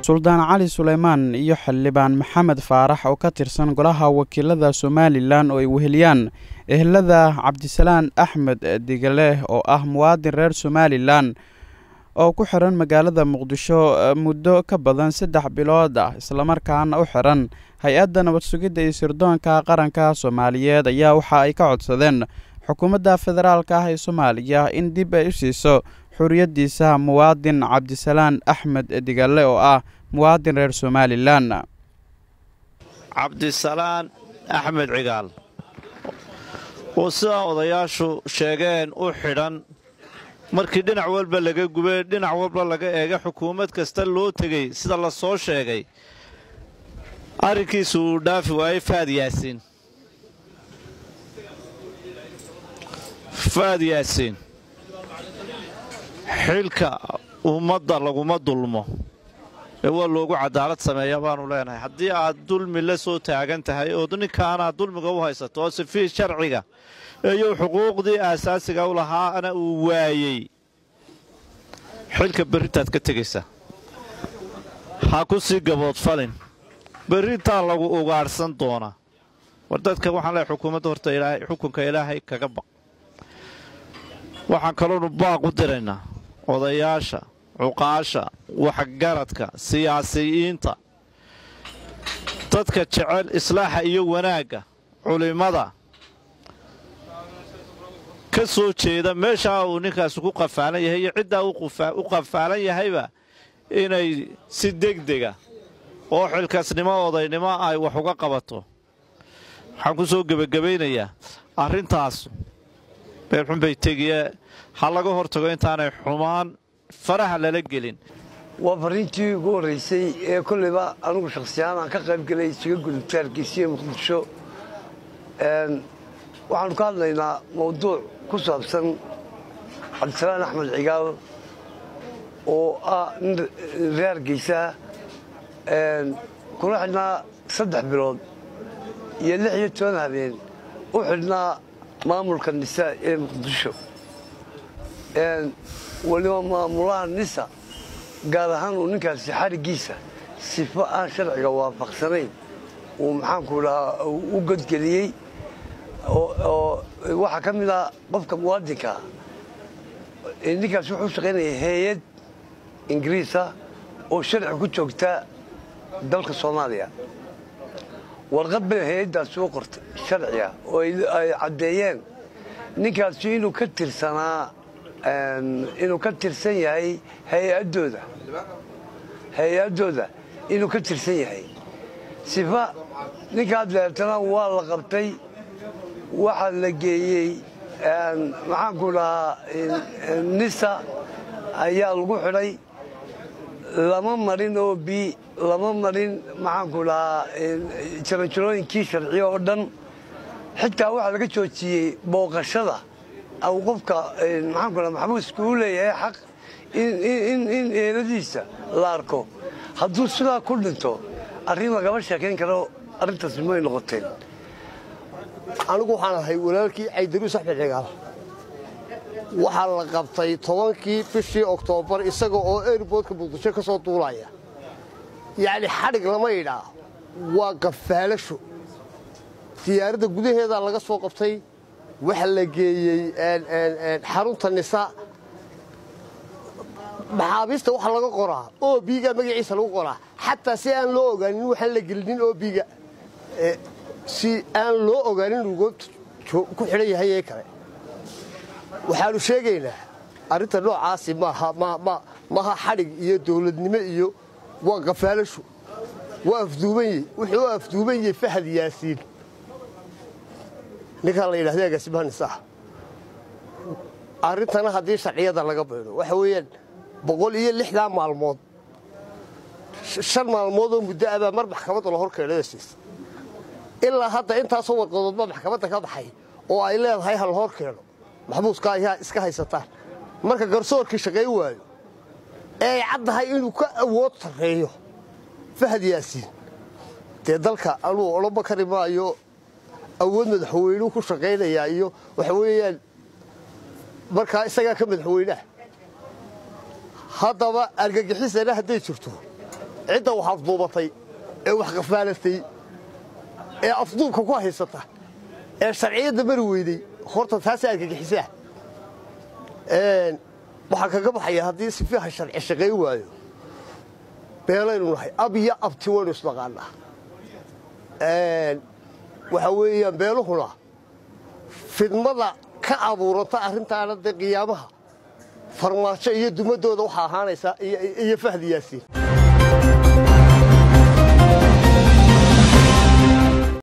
suldaan cali suleymaan iyo xildhibaan maxamed faarax oo ka tirsan golaha wakiilada somalilan oo ay weheliyaan ehelada cabdisalaan axmed digale oo ah muwaadin reer somalilan oo ku xiran magaalada muqdisho muddo ka badan saddex bilood ah islamarkaana u xiran hay-adda nabad sugidda iyo sirdoonka qaranka soomaaliyeed ayaa waxa ay ka codsadeen xukuumadda federaalka ah ee soomaaliya in dib ay u siiso xuriyaddiisa muwaadin cabdisalaan axmed digale oo ah muwaadin reer somalilan cabdisalaan axmed cigaal oo sidaa odayaashu sheegeen u xidhan markii dhinac walba laga gubay dhinac walba laga eega xukuumad kasta loo tegey sida la soo sheegay arrinkiisu uu dhaafi waayey faad yaasiin faad yaasiin xilka ummadda laguma dulmo ee waa loogu cadaalad sameeya baanu leenahay haddii aad dulmi la soo taagan tahay oo ninkaanaad dulmiga u haysato oo sifii sharciga iyo xuquuqdii aasaasiga u lahaana uu waayey xilka berrintaad ka tegaysaa ha ku sii gaboodfalin berrintaa lagu ugaadhsan doonaa war dadka waxaan leehay xukuumadda horta xukunka ilaahay kaga baq waxaan kaloonu baaq u diraynaa odayaasha cuqaasha waxgaradka siyaasiyiinta dadka jecel islaaxa iyo wanaagga culimmada ka soo jeeda meeshaa uu ninkaasi ku qafaalan yahay iyo ciddaa u qafaalan yahayba inay si degdega oo xilkaasnimo odaynimo ay wax uga qabato waxaan ku soo gebagabaynayaa arrintaas beerxunbay tegiye ha laga hortago intaanay xumaan faraha lala gelin waa farriintii ugu horraysay ee kollayba anugu shakhsiyahaan aan ka qayb gelay isaga gudubtaarkiisiiyo muqdisho waxaannu ka hadlaynaa mawduuc ku saabsan cabdisalaan axmed cigaal oo ah nin reer geysaa kuna xidhnaa saddex bilood iyo lix iyo toban habeen u xidhnaa maamulka nisa ee muqdisho weliba maamulaha nisa gaar ahaan uu ninkaasi xariggiisa sifo aan sharciga waafaqsanayn uu maxaanku dhahaa u godgeliyey oo waxaa ka mid ah qofka muwaadinkaa ninkaasi wuxuu shaqaynaya hay-ad ingiriisa oo sharci ku joogta dalka soomaaliya warqad bay hay-addaasi u qortay sharciga oo ay caddeeyeen ninkaasi inuu ka tirsanaa inuu ka tirsan yahay hay-addooda hay-addooda inuu ka tirsan yahay sifa ninkaa deertana waa la qabtay waxaa la geeyey maxaanku dhahaa nisa ayaa lagu xidhay lama marin oo bi lama marin maxaanku dhahaa jaranjarooyinkii sharciyo oo dhan xitaa waxaa laga joojiyey booqashada aw qofka maxaanku dhaha maxbuuska u leeyahay xaq in eeladiisa la arko hadduu sidaa ku dhinto arrin lagama sheekayn karo arrintaasi may noqoteen anigu waxaan ahay walaalkii caydaruus axmed cigaal waxaa la qabtay tobankii bishii oktoobar isaga oo airboodka muqdisho ka soo duulaya yacni xadhig lama idhaa waa gafaalasho diyaaradda gudaheedaa laga soo qabtay waxa la geeyey xarunta nisa maxaabiista waxa laga qoraa oo biiga magaciisa lagu qoraa xataa si aan loo ogaanin waxaan la gelinin oo biiga si aan loo ogaanin uu goobta ku xidhan yahay ee kale waxaannu sheegaynaa arrinta noocaasi maaha xadhig iyo dawladnimo iyo waa gafaalasho waa afduubanyi wuxuu afduuban yahay fahad yaasiin ninkaan la yidhahda agaasimaha nisaah arrintana haddii sharciyada laga baydho waxa weeyaan boqol iyo lixdaa maalmood shan maalmood oo muddo abaa mar maxkamadda la hor keenada siisa ilaa hadda intaasoo warqadoodba maxkamadda ka baxay oo ay leedahay ha la hor keeno maxbuuska ayaa iska haysataan marka garsoorkii shaqayn waayo ee ay caddahay inuu ka awood sarreeyo fahad yaasiin dee dalka anuu odhanba kari maayo awood madaxweynuu ku shaqaynayaa iyo waxa weeyaan markaa isagaa ka madaxweynaha haddaba argagixisana hadday jirto cidda wax afduubatay ee wax qafaalatay ee afduubka ku haysata ee sharciyadda mari weyday horta taasi argagixisaa waxaa kaga baxaya haddii sifiiha sharci shaqayn waayo beelaynu nahay ab iyo abti waynu isnaqaanaa waxaa weeyaan beeluhuna fidmada ka abuuranta arrintaana dee qiyaamaha farmaajo iyo dumadooda waxaa ahaanaysaa iyo fahdi yaasiin